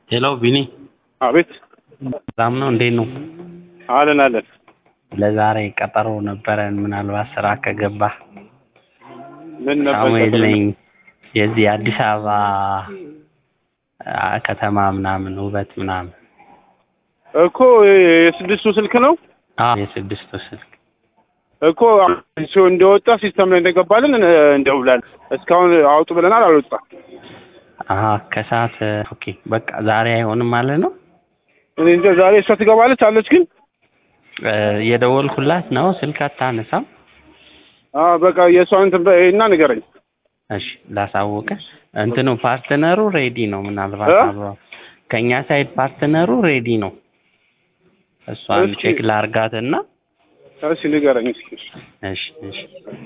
ሄሎ ቢኒ፣ አቤት። ሰላም ነው? እንዴት ነው? አለን አለን። ለዛሬ ቀጠሮ ነበረን። ምናልባት ስራ ከገባ ምን ነበር? ሳሙኤል ነኝ። የዚህ አዲስ አበባ አ፣ ከተማ ምናምን ውበት ምናምን እኮ የስድስቱ ስልክ ነው አዎ፣ የስድስቱ ስልክ እኮ ሲሆ እንደወጣ ሲስተም ላይ እንደገባልን እንደውላለን። እስካሁን አውጡ ብለናል፣ አልወጣ አሀ፣ ከሰዓት ኦኬ። በቃ ዛሬ አይሆንም ማለት ነው። እኔ እንጃ ዛሬ እሷ ትገባለች አለች፣ ግን እ፣ የደወልኩላት ነው ስልክ አታነሳም። አዎ በቃ የእሷን እንትን በይና ንገረኝ። እሺ ላሳውቅህ። እንትኑ ፓርትነሩ ሬዲ ነው። ምናልባት እ? አብረው ከእኛ ሳይድ ፓርትነሩ ሬዲ ነው። እሷን እስኪ- ቼክ ላርጋትና እሺ ንገረኝ እስኪ። እሺ እሺ